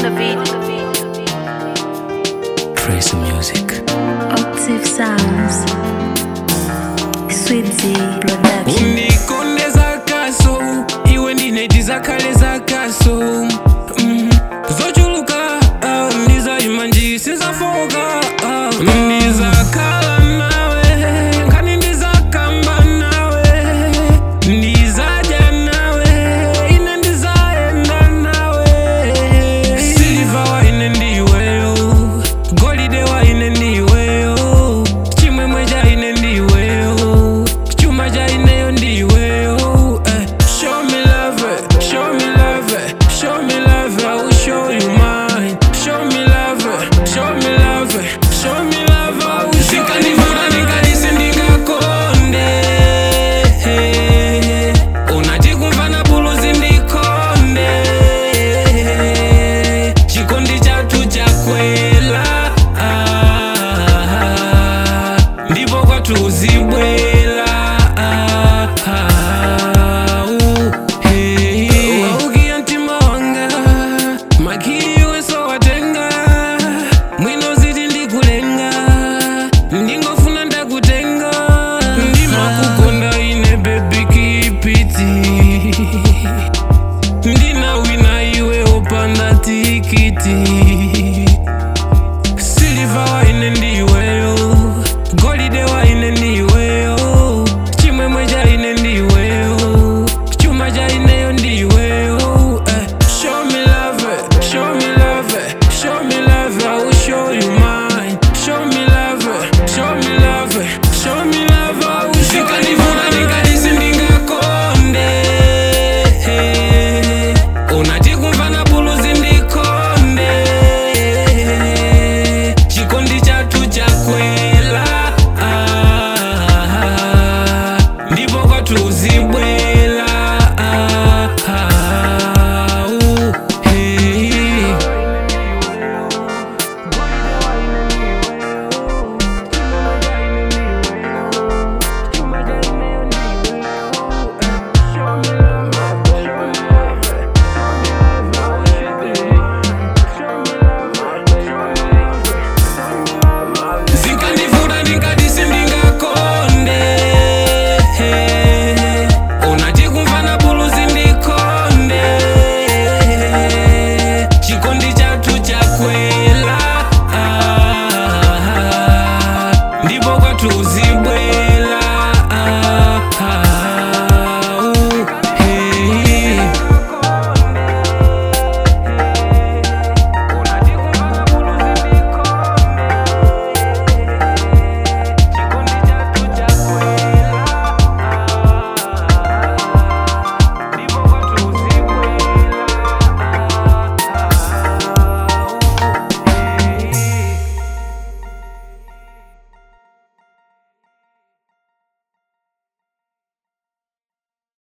the beat. Trace Music. Octave Sounds. Sweetie Production. unikonde zakaso iwe ndineti zakale zakaso mm. zochuluka ah, ndizayima nji sinzafoka ah. ndizakhala nawe nkani ndizakamba nawe ndizadya nawe ine ndizayenda nawe siliva waine ndiweyo golide waine ndiweyo chimwemwe chaine ndiweyo chuma chaineyo ndiweyo eh. show me love eh, show me love eh, show me love I will show you mine show me love eh, show me love eh, show me love I will show you mine ndingalise ndingakonde unati kumva na buluzi ndikonde chikondi chatu chakwela ah, ndipo kwathu uzibwela ah, ah, uh, hey. waukiya mtima wanga makili weso watenga mwino ziti ndikulenga ndingofuna ndakutenga ndimakukonda ine bebi kipiti ndina wina iwe opanda tikiti